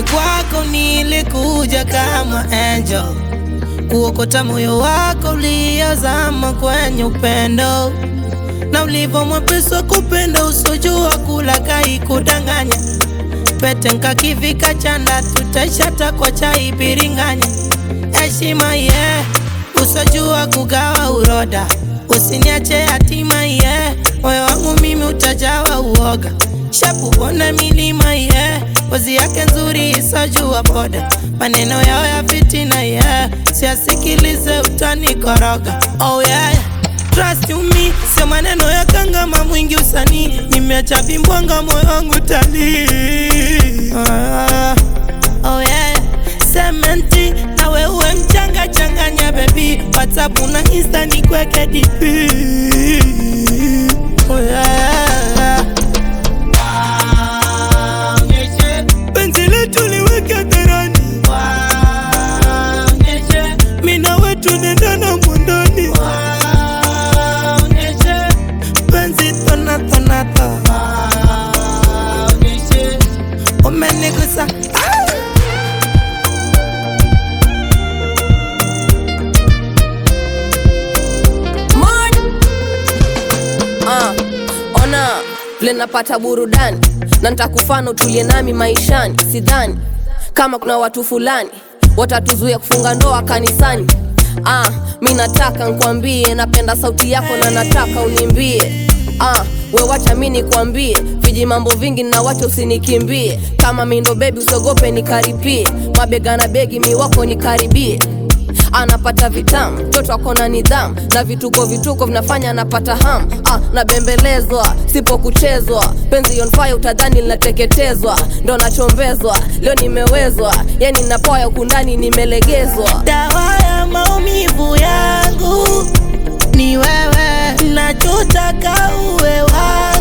Mimi kwako nilikuja kama angel kuokota moyo wako uliozama kwenye upendo na ulivyo mwepesi wa kupenda usojua kula kai kudanganya pete nkakivika chanda tutaishata kwa chai biringanya heshima ye yeah. usojua kugawa uroda usiniache yatima ye yeah. moyo wangu mimi utajawa uoga shapu ona milima ye yeah. Pozi yake nzuri isojua poda, maneno yao ya fitina yeah. Siasikilize utanikoroga oh yeah. Trust you me, sio maneno ya kangama mwingi usanii, nimeacha vimbwanga moyo wangu tali ah, oh yeah. Sementi na wewe mchanga changanya baby, WhatsApp na Insta ni kweke DP oh yeah. penzi letu liweke hadharani, mina wetu nendana mwandani, penzi tonatonata umenigusa ah! Ah, ona vile napata burudani na nitakufana utulie nami maishani. Sidhani kama kuna watu fulani watatuzuia kufunga ndoa kanisani. Ah, mi nataka nkwambie, napenda sauti yako na nataka unimbie. Ah, we wacha mi nikwambie viji mambo vingi na wacha usinikimbie. Kama mi ndo bebi, usogope nikaripie, mabega na begi mi wako nikaribie anapata vitamu mtoto akona nidhamu na vituko vituko vinafanya anapata ham ah, nabembelezwa sipo kuchezwa penzi on fire utadhani linateketezwa ndo nachombezwa leo nimewezwa yani napoya ukundani nimelegezwa dawa ya maumivu yangu ni wewe, nachotaka uwe wangu